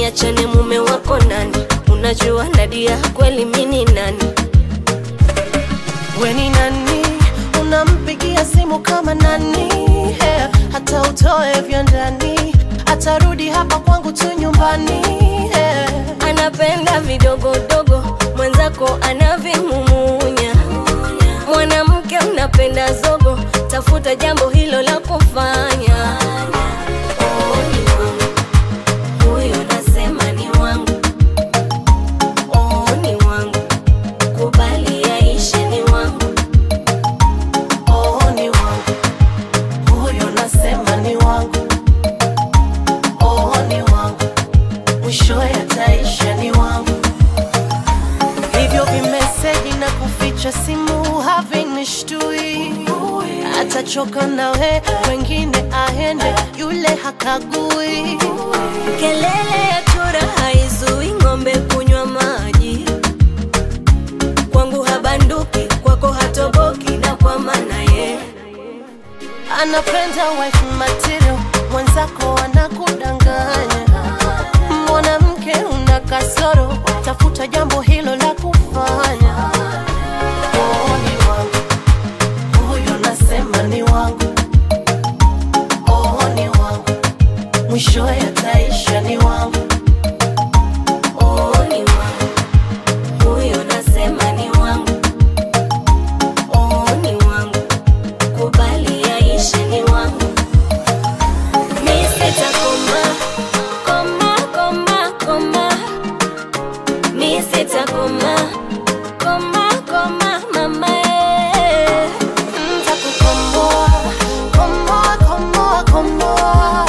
niachane mume wako nani unajua nadia kweli mini nani We ni nani? Unampigia simu kama nani? Yeah, hata utoe vya ndani, atarudi hapa kwangu tu nyumbani. Yeah. anapenda vidogodogo mwenzako anavimumunya mwanamke unapenda zogo tafuta jambo hilo la kufanya Oh, ni wangu. Huyo nasema ni wangu Oh, ni wangu kubali yaishe ni wangu Oh, ni wangu huyo, nasema ni wangu. Oh, ni wangu mwishowe ataisha ni wangu. Hivyo vimeseji na kuficha simu havinishtui, atachoka nawe, wengine aende, yule hakagui. Kelele ya chura haizui ng'ombe kunywa maji. Kwangu habanduki, kwako hatoboki, na kwa maana ye anapenda wife material, mwenzako anakudanganya. Mwanamke una kasoro, tafuta jambo hilo la kufanya. Oh, ni wangu huyo, nasema ni wangu. Oh, ni wangu mwishowe ataisha ni wangu. oh, ni wangu. Huyo nasema ni wangu, oh, ni wangu. Kubali yaishe ni wangu. Mi sitakoma, koma, koma, koma. Mi sitakoma, koma, koma, mama eh. Ntakukomboa, komboa, komboa, komboa.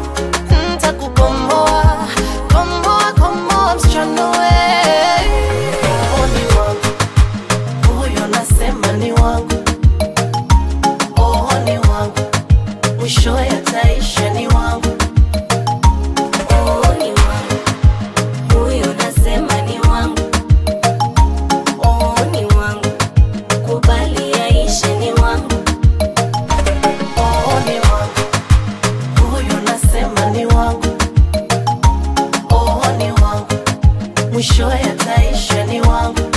Ntakukomboa, komboa, komboa, msichana we. Oh, ni wangu. Huyo nasema ni wangu. Oh, ni wangu. Mwishowe ataisha ni wangu. Oh, ni wangu. Huyo nasema ni wangu. Oh, ni wangu. Kubali yaishe ni wangu. Oh, ni wangu. Huyo nasema ni wangu. Oh, ni wangu. Mwishowe ataisha ni wangu.